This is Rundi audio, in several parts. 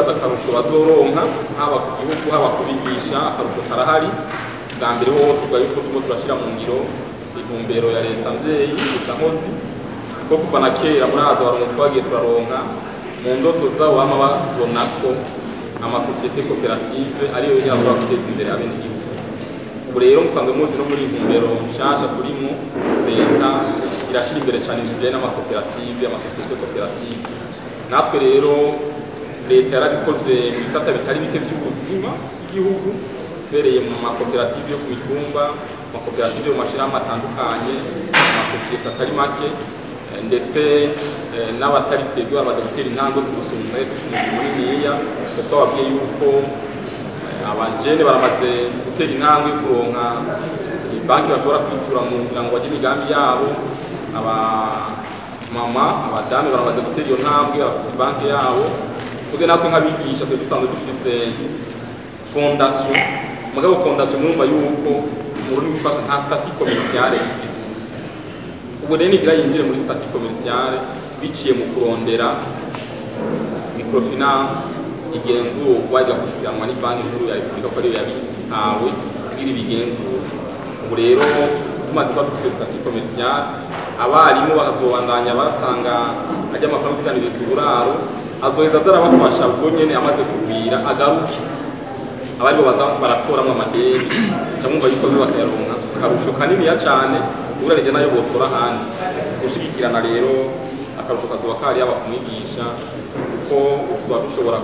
turibaza akarusho bazoronka haba ku gihugu haba kubigisha akarusho karahari bwa mbere wowe tuvuga yuko turimo turashyira mu ngiro intumbero ya leta mvyeyi leta nkozi ko kuva na kera muraza abarongozi twagiye turaronka mu ndoto zabo bama babona ko amasosiyete koperative ariyo yonyine ashobora guteza imbere abenegihugu ubu rero musanzwe muzi no muri ntumbero nshasha turimo leta irashyira imbere cyane ibintu bijyanye n'amakoperative amasosiyete koperative natwe rero leta yarabikoze mu bisata bitari bike by'ubuzima bw'igihugu uhereye mu makoperative yo ku mitumba amakoperative yo mu mashyirahamwe atandukanye amasosiyete atari make eh, ndetse eh, n'abatari twebwe bamaze gutera intambwe ku gusumba dufite umurimo muniniya twe twababwiye yuko eh, abajene baramaze gutera intambwe yo kuronka banki bashobora kwitura mu kugira ngo bagire imigambi yabo abamama abadamu baramaze gutera iyo ntambwe bafise banki yabo tuge natwe nk'abigisha twe dusanzwe dufise fondation mugabo fondation murumva yuko mu rurimi rw'ifaransa nta stati commerciale ifise ubu rero nigira yinjire muri stati commerciale biciye mu kurondera microfinance igenzurwa igakurikiranwa ni banki nkuru ya repubulika ko ariyo yabihawe kugira ibigenzura ubu rero tumaze kuba dufite stati commerciale abarimu bakazobandanya basanga ajya amafaranga tuganiriza uburaro azoheza azarabafasha ubwo nyene amaze kugwira agaruke abaribo baza baratoramwo amadeni camwumva yuko biba bakayaronka akarusho kaniniya cane ugereranije nayo botora ahandi gushigikirana rero akarusho kazoba kari yaba kumwigisha kuko tuba dushobora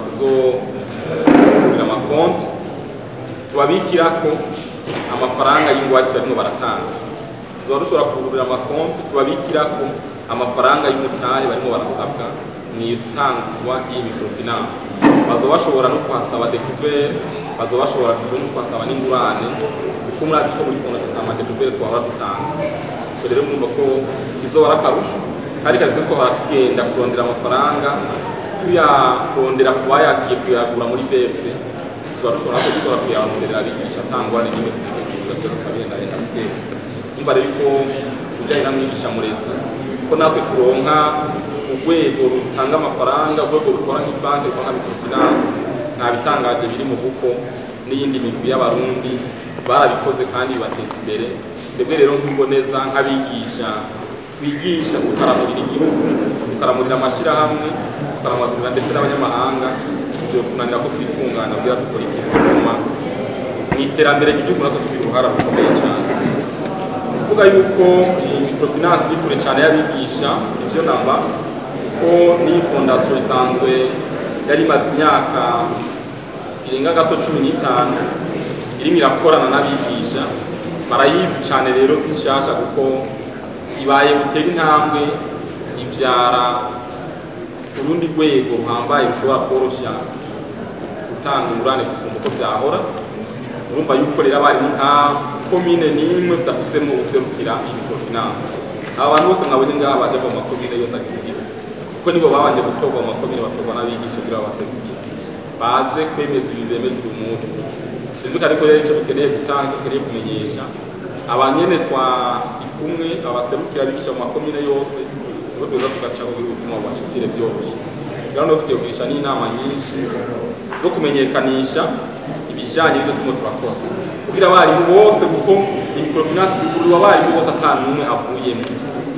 kuzogira amakonti tubabikirako amafaranga y'ingwate barimo baratanga tuba dushobora kugurira amakonti tubabikirako amafaranga y'umutahe barimo barasabwa mu itangizwa ry'iyi microfinance bazoba bashobora no kuhasaba découvert bazoba bashobora no kuhasaba n'ingurane kuko murazi ko muri fondation nta madécouvert twahora dutanga icyo rero mwumva ko kizoba ari akarusho kandi kare twe twahora tugenda kurondera amafaranga tuyarondera ku bayagiye kuyagura muri BRD tuba dushobora ko dushobora kuyaronderera abigisha atangwa n'imwe tugeze kugira byose tukagenda genda buke umva rero ko ujyanye na mwigisha murezi ko natwe turonka urwego rutanga amafaranga urwego rukora nk'ibanki rukora nka microfinance nta bitangaje biri mu buko n'iyindi migwi y'abarundi barabikoze kandi bibateza imbere twebwe rero nk'imboneza nk'abigisha twigisha tukaramurira igihugu tukaramurira amashyirahamwe tukaramurira ndetse n'abanyamahanga ibyo tunanira ko twitunganya kugira dukora ikintu gituma mu iterambere ry'igihugu natwe tugira uruhara rukomeye cyane kuvuga yuko iyi microfinance iri kure cyane y'abigisha si byo namba ko n'iyi fondasiyo isanzwe yari imaze imyaka irenga gato cumi n'itanu irimo irakorana n'abigisha barayizi cyane rero si nshasha kuko ibaye gutera intambwe ibyara urundi rwego ruhambaye rushobora koroshya gutanga ingurane gusumba uko byahora urumva yuko rero abarimu nta komine n'imwe tudafisemo userukira iyi microfinance aba bantu bose mwabonye ngaha baje mu makomine yose agize igihugu kuko nibo babanje gutorwa mu makomine batorwa n'abigisha kugira babaserukire baze kwemeza ibi bemeje uyu munsi twumvikane ko rero icyo dukeneye gutanga dukeneye kumenyesha abanyene twa ikumwe abaserukira abigisha mu makomine yose nibo tuza tugaca kugira ubutumwa bubashikire byoroshye rero no tugiye kugisha n'inama nyinshi zo kumenyekanisha ibijanye n'ibyo turimo turakora kugira abarimu bose kuko iyi microfinance igurwa abarimu bose ata n'umwe avuyemo